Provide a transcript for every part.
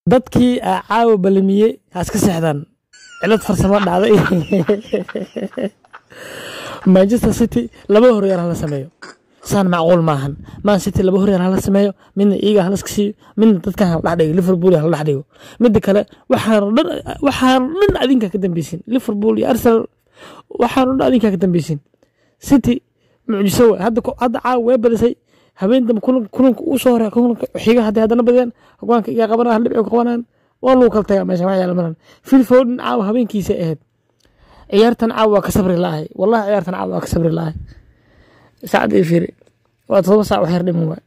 dadkii aa caawa balamiyey ha iska seexdaan cilad farsamo dhacday manchester city laba horyaal hala sameeyo saan macquul maahan man city laba horyaal hala sameeyo midna iiga hala iska siiyo midna dadkan hala dhex dhigo liverpool hala dhex dhigo midda kale waxaan dhan waxaan dhan adinka ka dambeysin liverpool iyo arsenal waxaan dhan adinka ka dambeysin city mucjiso waay hadda hadda caawa way badisay habeen dambe kulanka uu soo horeya kulanka xiga hadday haddana badiyaan hogaanka iga qabanaa hal dhibci qabanaan waa lagu kala tagaa meesha wax yaala maran phil foden caawa habeenkiisa ahayd ciyaartan caawa waa ka sabri la'ahay wallahi ciyaartan caawa waa ka sabri la'ahay saacad ii fiiri waa todoba saac wax yar dhiman waay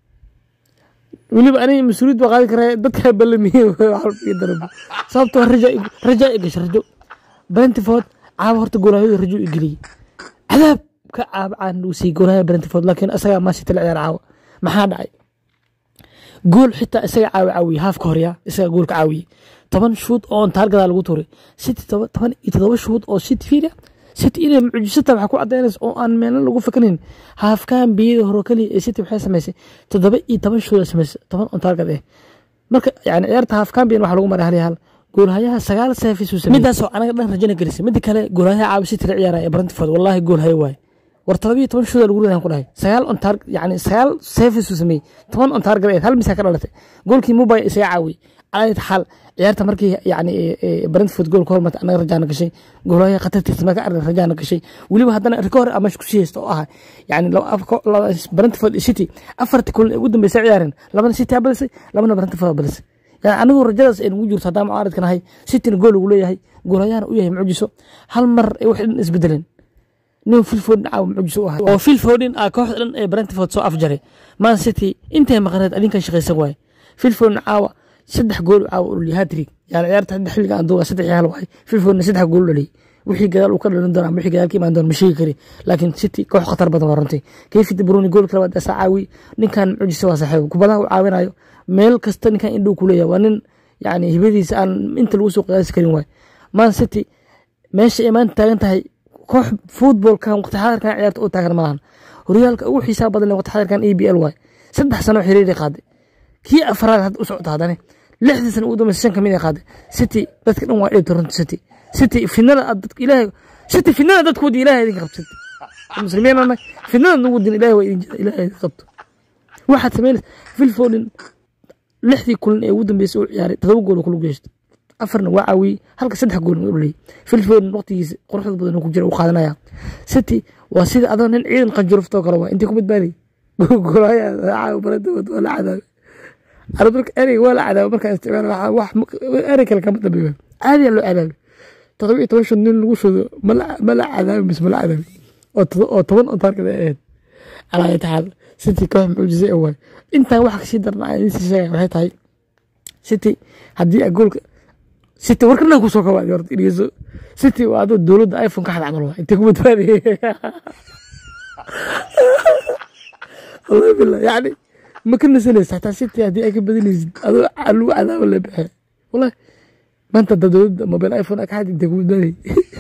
weliba aniga mas-uuliyad baa qaadi karaa dadkaa ballamiyey darabo sababtoo rajaa i gasho rajo brentford caawa horta goolaayada rajo i geliyey cadaab ka caabcaan uu siiyey goolaaya brentford laakiin isagaa maasita la ciyaar caawa maxaa dhacay gool xitaa isaga caawi caawiye haafka horya isaga goolka caawiye toban shuud oo on taargadaa lagu tuuray city toban iyo todoba shuud oo city fiiriya city inay mucjisata waxaa ku cadaynaysa oo aan meelna lagu fakanayn haafkaan biyada hore keliya ee city waxay samaysay toddoba iyo toban shuud samaysay toban on taargad eh marka yani ciyaarta haafkaan biyan waxaa lagu maray hal iyo hal goolhayaha sagaal seefis uu sameeyey midaasoo anaga dhan rajana gelisay midda kale goolhayaha caawi city la ciyaaraya ee brentford wallahi goolhayo waaye war todoba iyo toban shuuda lagu ridan ku dhahay sagaal on tar yani sagaal seefis uu sameeyey toban on taargad eed hal misaa ka dhalatay goolkii mubay isaga caawiyey alayt xaal ciyaarta markii yani brentford gool ka hormartay anaga rajaana gashay goolaha khatartiisa marka arrin rajaana gashay weliba haddana rikoor ama ku sii haysta oo ah yani brentford city afartii kulan ee ugu dambeysay ciyaareen labana city aa balisay labana brentford aa balisay yani anigu rajadaas ay nagu jirto haddaan mucaaradka nahay cityna gool ugu leeyahay goolhayahana u yahay mucjiso hal mar ay wax dhan isbedeleen nin filfodin caawa mucjiso u ahay oo filfodin aa kooxda dhan ee brentford soo afjaray man city intay maqaneed adinkan shaqaysan waaye filfodin caawa saddex gool caawa uliyay hatrig yani ciyaarta hadda xilliga aan duuba saddex yaal waay filfodin saddex gool dhaliyay wixii gadaal uu ka dhalin doona wixii gadaal ka imaan doona ma sheegi kari laakiin city koox khatar badan waa runtii kayfi de bruni goolka labaad asaa caawi ninkan mucjisa waa saaxiib kubadaha uu caawinayo meel kasta ninkan indhuu ku leeyahay waa nin yani hibadiisa aan inta lagu soo qiyaasi karin waay man city meesha ay maanta taagan tahay koox futbolkan waqti xadarkan ciyaarta u taagan malahan horyaalka ugu xiisaa badan waqti xadarkan e b l waay saddex sano xiriiri qaaday kii afraad hadda u socota haddane lixdii sano ugu dambaysa shan kamid ay qaaday city dadka dhan waa dheebta runta city city finada dadka ilaahay city finada dadku wadi ilaahay idinka qabto city muslimiin anay finada nagu din ilaahay waa idin jira ilaahay idinka qabto waxaad samaynaysa filfodin lixdii kulan ee ugu dambeysay uu ciyaaray todoba gool oo kula geysto afarna waa caawiyey halka saddex gool u dhaliyey filfodin waqtigiisa quruxda badan ku jira uu qaadanaya city waa sida adoo nin ciidan qanjuruftoo kale waa intay ku badbaadayay golaya caawa baradawad waa la cadaabay arabka ereyga waa la cadaabay markaan isticmaala wax erey kale kama dambeeyo caadiyaa loo cadaabay todoba iyo toban shan nin lagu shudo ma la cadaabay mise ma la cadaabay oo toban oo taarkada ahayd calaa taxaal city koox mucjisay oo waay intaan wax kasii darna aan idiin sii sheegaya waxay tahay city haddii a goolka city warkana kusoo kabaadi horta dhegeyso city waa adoo dowladda iphone ka xad camal waa intay ku badbaadiyey wallahi billah yani ma ka nasanaysa xataa city haddii ay ka badinaysid adoo lagu cadaabo la bixe wallahi maanta hadda dowladda mobile iphone ka xad intay ku badbaadiyey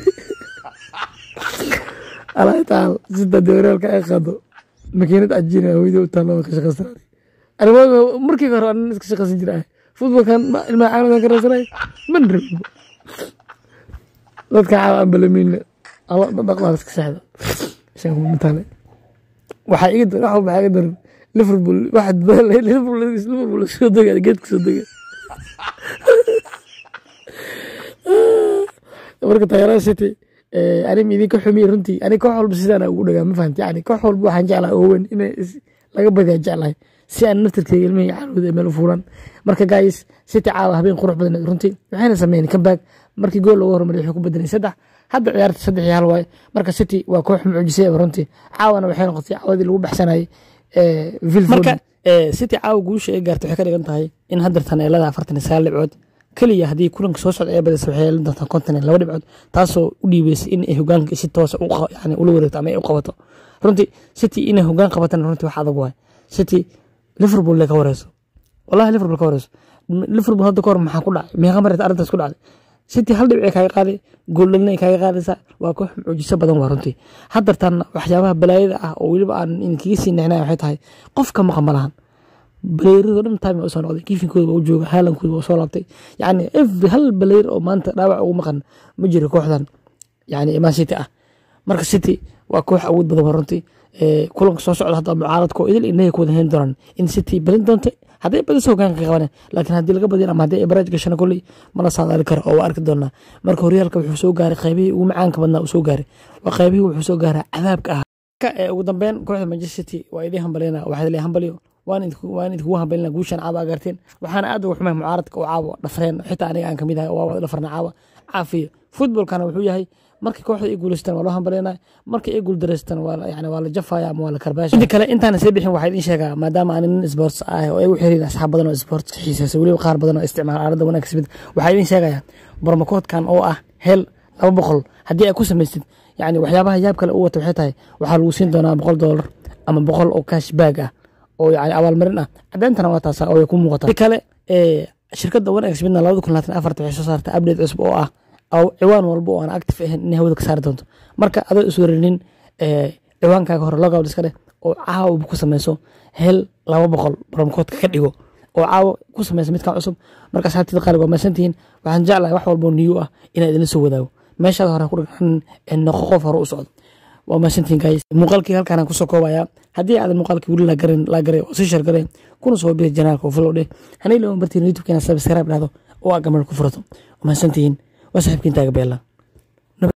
allah tacaala sida dewaraalka ay qaado makiinad cajiina hooyada u taalla ka shaqaysanay arrimaha markii hore aan iska shaqaysan jiray futbolkan ilmaha caaladan ka raasanay man rabin dadka caawa aan balamiinle alla dhaqdaan iska seexda shan kuma mataale waxaa iga dar waxa maxaa iga daran liverpool waxa liverpool liverpool soo dega geedka soo dega marka taageerada city anig idinka xumiye runtii anig koox walba sidaana ugu dhagaa ma fahamti yani koox walba waxaan jeclahay owen in laga badiyaa jeclahay si aan naftarkeyga ilmihii caalooda meel u fuulan marka guys city caawa habeen qurux badan runtii waxayna sameeyeen comeback markii gool looga hormariyay wuxuu ku bedelay saddex hadda ciyaarta saddex iyo hal waaye marka city waa koox mucjisay runtii caawana waxay noqotay caawadii lagu baxsanayay marka city caawa guusha ay gaartay waxay ka dhigan tahay in haddartan ay leedahay afartan iyo sagaal dhibcood keliya haddii kulanka soo socda ee badisa waxay yeelan doontaa konton iyo laba dhibcood taasoo u dhiibeysay in ay hogaanka si toosa yani ula wareegto ama ay u qabato runtii city inay hogaan qabatana runtii wax adag waay city liverpool ka wareyso wallahi liverpool ka wareyso liverpool hadda kahor maxaa ku dhacay meeqa mareed arrintaas ku dhacday city hal dhibci kaaga qaaday gooldhalina kaaga qaadaysaa waa koox mucjiso badan waa runtii haddartan waxyaabaha balaayada ah oo weliba aan idinkaga sii nexnay waxay tahay qofka maqan ma lahan baleyrado dhan time usoo noqday kiifinkooda waa u jooga haalankoda waa soo laabtay yani every hal baleyr oo maanta dhaawac ugu maqan ma jiro kooxdan yani man city ah marka city waa koox awood badan waa runtii kulanka soo socda hadda mucaaradko idil inaga ku wada hayn doonaan in city badin doonta hadday badiso hogaanka ka qabaneen laakiin haddii laga badin ama haddii baraaj gashana kolley mala saadaali karo oo waa arki doonaa marka horyaalka wuxuu soo gaaray qaybihii ugu macaanka badnaa uu soo gaaray waa qaybihii wuxuu soo gaaraa cadaabka ah ugu dambeyn kooxda manchester city waa idin hambalina waxaa le hambaliyo waan idinkugu hambalina guushan caaba agarteen waxaana aad uga xumay mucaaradka oo caawa dhafreen xitaa aniga aan kamid ahay waa wada dhafarna caawa caafiya futbolkana wuxuu yahay markii kooxda ay guuleystaan waa loo hambaleyna markii ay guuldareystaan waa yani waa la jafaya ama waa la karbaasha inta kale intaana sii bixin waxaa idin sheegaa maadaama aan nin sports ah oo ay u xiriin asxaab badan oo sports xiiseesa weliba qaar badan oo isticmaala aaladda wanaagka smid waxaa idin sheegaya barmakoodkan oo ah hel laba boqol haddii ay ku samaysid yani waxyaabaha yaab kale u wata waxay tahay waxaa lagu siin doonaa boqol doolar ama boqol oo cash baag ah oo yani abaalmarin ah cadeyntana waa taasa oo ay ku muuqataa kale shirkadda one xmidna labada kun labaatan afarta waxay soo saartay update cusub oo ah ciwaan walba oo aan active ahayn inay hawada ka saari doonto marka adoo isweerinin ciwaankaaga hore logout iska dheh oo caawa ku sameyso hel laba boqol baromkoodka ka dhigo oo caawa ku sameysa midkan cusub marka asxaabtida qaaliga waa mahadsantihiin waxaan jeclahay wax walboo niyu ah inaan idinla soo wadaago meeshaad hore ku dhagxan noqo qof hore u socdo waa mahadsantihiin guys muuqaalkii halkaan kusoo koobayaa haddii aadan muuqaalkii weli lagarin lagaray oo sii shargaray kuna soo biri janaalka oo follow dheh hanay lama bartiin youtube-keena subscribe dhahdo oo aa gamal ku furato waa mahadsantihiin waa saaxiibkiin taaga beela